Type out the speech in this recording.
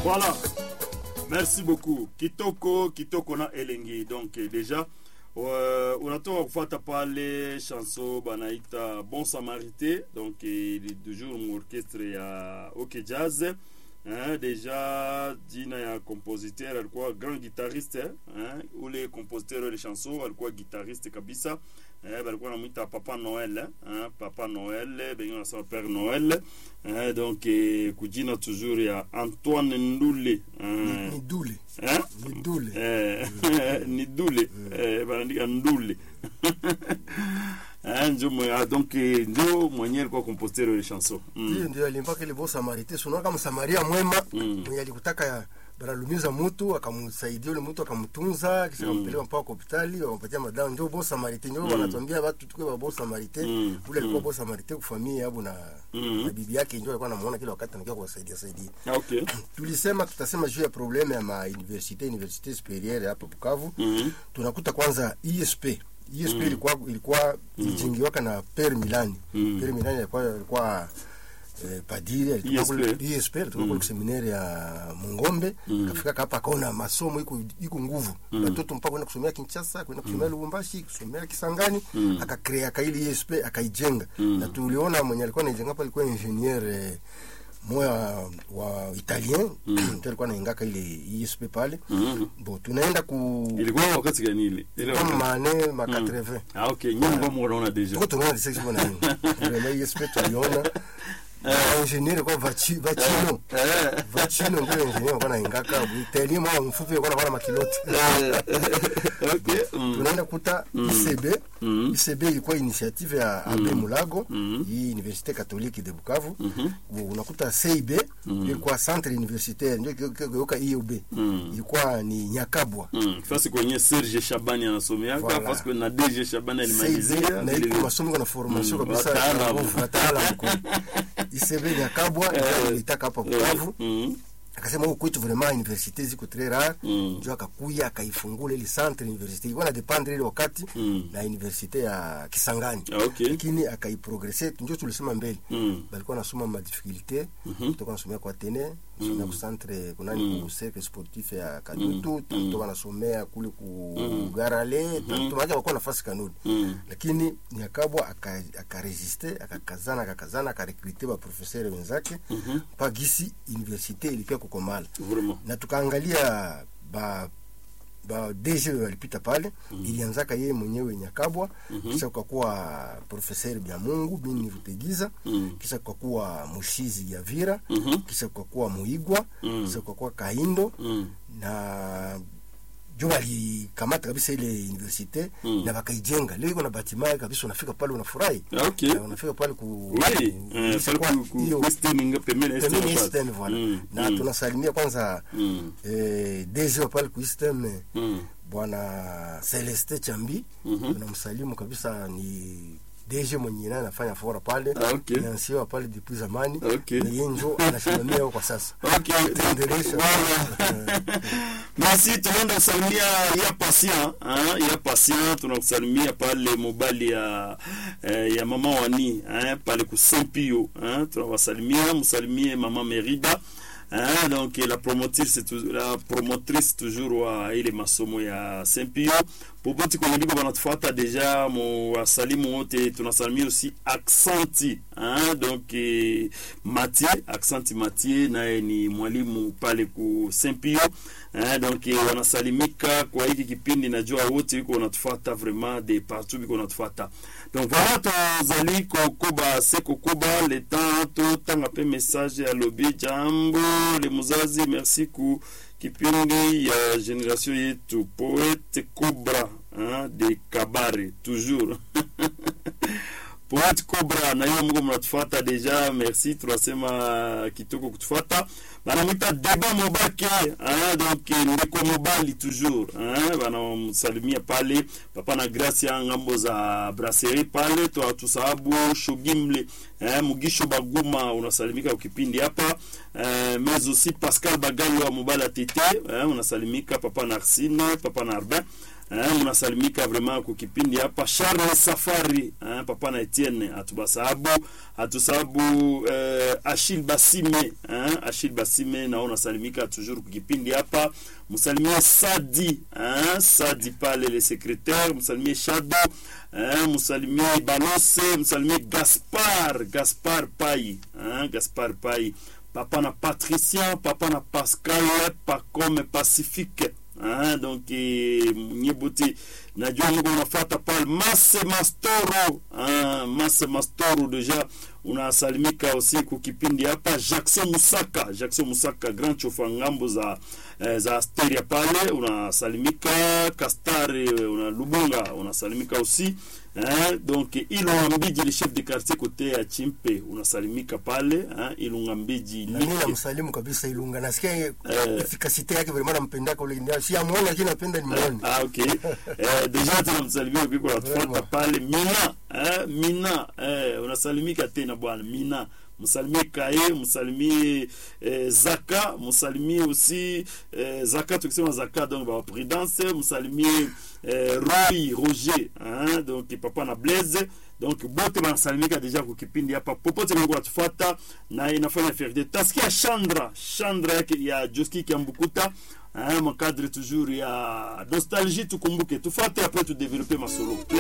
Voilà. Merci beaucoup. Kitoko, Kitoko na Elengi. Donc eh, déjà uh, unatoka kufuata pale chanson banaita Bon Samarité donc eh, ni toujours muorchestre ya OK Jazz eh, deja jina ya compositeur alikuwa grand guitariste eh, ule compositeur ile chanson alikuwa guitariste kabisa eh, balikuwa namwita Papa Noel eh, Papa Noel bengine wanasema Père Noel eh, donc eh, kujina toujours ya Antoine Ndule eh, ni dule eh? ni dule Eh, ni dule eh, banaandika ndule Eh, njo mwe- ah, donc eh, njo mwenye alikuwa compositeur ile chanson mm. hiyo ndio alimpaka ile bo samarite sunaona kama samaria mwema Mm. mwenye alikutaka banalumiza mtu akamsaidia ule mtu akamtunza kisha akampeleka mpaka kwa hospitali wakampatia madawa ndio bo samarite ndio wanatuambia watu tukue ba bo samarite Mm. ule alikuwa bo samarite kufamia yabo na Mm. na bibi yake ndio alikuwa anamuona kila wakati anakuwa kuwasaidia saidia Ah, okay tulisema tutasema juu ya probleme ya mauniversite universite superieur hapa Bukavu Mhm. tunakuta kwanza ISP ISP ilikuwa ilikuwa ilijingiwaka na Per Milani Mm. Per Milani alikuwa alikuwa eh, padiri alitoka ISP. kule ISP alitoka kule seminari ya Mungombe akafika hapa akaona masomo iko iko nguvu watoto mpaka kwenda kusomea Kinshasa kwenda kusomea Lubumbashi kusomea Kisangani akakrea kaili ISP akaijenga na tuliona mwenye alikuwa anaijenga hapa alikuwa ingenieur eh, moya wa italien ndio alikuwa anaingaka ile ISP pale Mhm. bo tunaenda ku ilikuwa wakati gani ile ile kama wakati- mane ma 80 ah okay nyumba mwaona deja tuko tunaona disexi mbona nini vraiment ISP tuliona ingenieur kwa vachi vachino eh vachino ndio ingenieur kwa naingaka italien mwa mfupi kwa na makilote okay mm. tunaenda kuta ICB Mm. ICB ilikuwa initiative ya Abe Mulago Mm. hii Université Catholique de Bukavu Mhm. unakuta CIB ilikuwa centre universitaire ndio kioka IUB Mm. ilikuwa ni Nyakabwa Mm. fasi kwenye Serge Shabani anasomeaka Voilà. fasi kwenye na DG Shabani CIB alimalizia na vile iko masomo na formation Mm, kabisa wataalamu. ya nguvu, wataalamu kwa ICB Nyakabwa ndio ilitaka hapa Bukavu Mm. akasema huku kwetu vraiment universite ziko très rare Mm. ndio akakuya akaifungula ile centre universite ilikuwa na dependre ile wakati Mm. na universite ya Kisangani Ah, okay lakini akaiprogresse ndio tulisema mbele Mm. balikuwa nasoma ma difficulté Mhm. toka nasomea kwa tene nasomea ku centre kunani ku cercle sportif ya Kadutu toka nasomea kule ku Garale tunaja wakuwa nafasi kanuni Mm. lakini Nyakabwa aka- akaresiste akakazana akakazana akarekrute ba professeur wenzake mpaka gisi universite ilipia kukomala vraiment na tukaangalia ba ba DG walipita pale ilianzaka yeye mwenyewe Nyakabwa kisha kukakuwa professeur bya Mungu bini Rutegiza Mm. kisha kukakuwa Mushizi ya Vira Mhm. kisha kukakuwa Muigwa Mm. kisha kukakuwa Kaindo Mm. na jo walikamata kabisa ile universite Mm. na wakaijenga leo iko na batima kabisa unafika pale unafurahi Ah, okay Na unafika pale ku oui ku- eh, kisha fali kwa ku- ku- hiyo Western inga- pembeni ya pembeni Eastern Eastern Pass. voilà Mm, na mm, tunasalimia kwanza mm, eh, DG wa pale ku Eastern mm. bwana Celeste Chambi Mhm. tunamsalimu kabisa ni DG mwenye naye anafanya fora pale Ah, okay. Nansiwa pale depuis zamani Okay. na yeye njo anasimamia huko kwa sasa Okay. Tuendelesha. Voilà. Merci, tunaenda kusalimia ya patient hein, ya patient tunakusalimia pale mobali ya eh, ya mama wani hein, pale ku Saint Pio hein, tunawasalimia msalimie mama Merida hein, donc la promotrice tou- la promotrice toujours wa ile masomo ya Saint Pio popote kwenye liko banatufuata deja mu wasalimu wote tunasalimia aussi Accenti hein, donc eh, Mathieu Accenti Mathieu naye ni mwalimu pale ku Saint Pio eh, donc eh, wanasalimika kwa hiki kipindi najua wote iko wanatufuata vraiment de partout biko wanatufuata donc voilà tozali kokoba se kokoba le temps totanga pe message ya lobi jambo le muzazi merci ku kipindi ya generation yetu poete cobra hein, de kabare toujours poet cobra na hiyo mko mnatufuata deja merci tunasema kitoko kutufuata banamwita deba mobake hein, donc ndeko mobali toujours hein, banamsalimia pale papa na gracia ngambo za brasserie pale twa tusahabu shogimle hein, mugisho baguma unasalimika ukipindi hapa eh, mais aussi pascal bagalo wa mobali atete hein, unasalimika papa na arsine papa na arbin eh, mnasalimika vraiment kwa kipindi hapa Charles Safari eh, papa na Etienne atubasahabu atusahabu eh, Achille Basime eh, Achille Basime nao nasalimika toujours kwa kipindi hapa msalimie Sadi eh, Sadi pale le secrétaire msalimie Shado eh, msalimie Balose msalimie Gaspar Gaspar Pai eh, Gaspar Pai papa na Patricien papa na Pascal Pacome Pacifique hein, donc eh, nyebuti najua mko unafuata pale Mase Mastoro hein, Mase Mastoro deja unasalimika usiku kipindi hapa Jackson Musaka Jackson Musaka grand chofa ngambo za eh, za Asteria pale unasalimika Kastari una Lubunga unasalimika usi Hein, donc Ilunga Mbiji le chef de quartier côté ya Chimpe unasalimika pale hein, Ilunga Mbiji na mimi Like. namsalimu kabisa Ilunga, nasikia Eh. efikasite yake vraiment nampendaka ule ndio si amuone, lakini napenda nimuone. Ah, ok. Eh, deja tunamsalimia ukiko natufuata Vraiment. pale Mina eh, Mina eh, unasalimika tena bwana Mina msalimie Kaye, msalimie eh, Zaka, msalimie aussi eh, Zaka, tukisema Zaka donc ba prudence, msalimie eh, Roy Roger hein, donc papa na Blaise donc bote banasalimika deja kwa kipindi hapa popote mliko natufuata na inafanya fierté tasikia Chandra Chandra yake ya Joski Kiambukuta hein, makadre toujours ya nostalgie tukumbuke tufate après tu développer masolo